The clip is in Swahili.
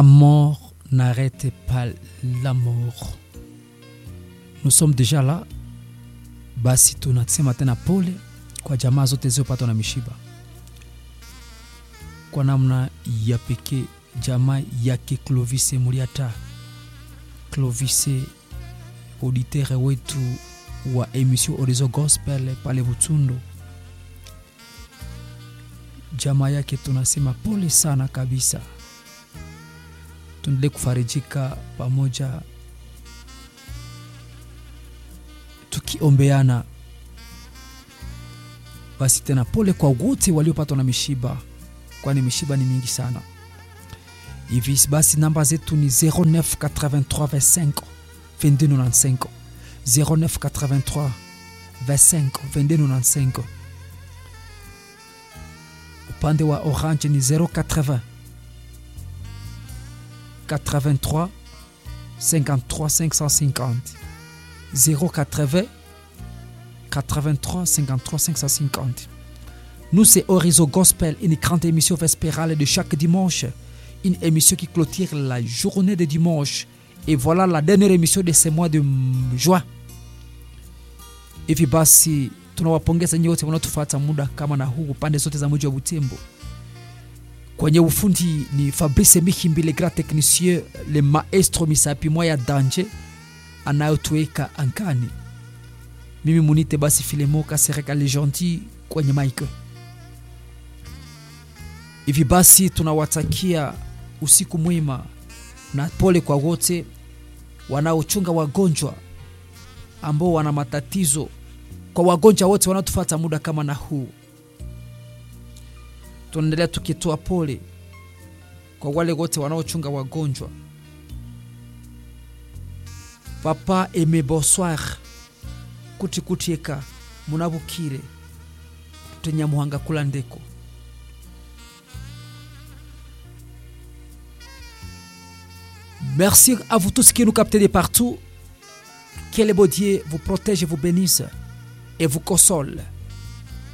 mort n'arrête pas la mort. Nous sommes déjà là, basi tunasema tena pole kwa jamaa zote zilizopatwa na mishiba. Kwa namna ya pekee jamaa yake Clovis Muliata, Clovis auditeur wetu wa emission Horizon Gospel pale Butundu, jamaa yake tunasema pole sana kabisa. Tuendelee kufarijika pamoja, tukiombeana. Basi tena pole kwa wote waliopatwa na mishiba, kwani mishiba ni mingi sana hivi. Basi namba zetu ni 0983 25 2295 0983 25 2295 upande wa Orange ni 080 83 53 550 080 83 53 550 Nous, c'est Horizon Gospel, une grande émission vespérale de chaque dimanche. Une émission qui clôture la journée de dimanche. Et voilà la dernière émission de ce mois de juin. Hivi basi tunawapongeza nyote wanaotufuata muda kama na huu pande zote za mji wa Butembo. Kwenye ufundi ni Fabrice Mihimbi, le grand technicien, le maestro Misapi Moya Danje anayotuweka angani. Mimi munite basi Filemo Kasereka le gentil kwenye mic. Hivi basi tunawatakia usiku mwema na pole kwa wote wanaochunga wagonjwa ambao wana matatizo, kwa wagonjwa wote wanaotufuata muda kama na huu. Tunaendelea tukitoa pole kwa wale wote wanaochunga wagonjwa. Papa Aime bonsoir kuti kutieka munabukire tutenyamuhanga kula ndeko Merci à vous tous qui nous captez de partout. Que le beau Dieu vous protège, vous bénisse et vous console.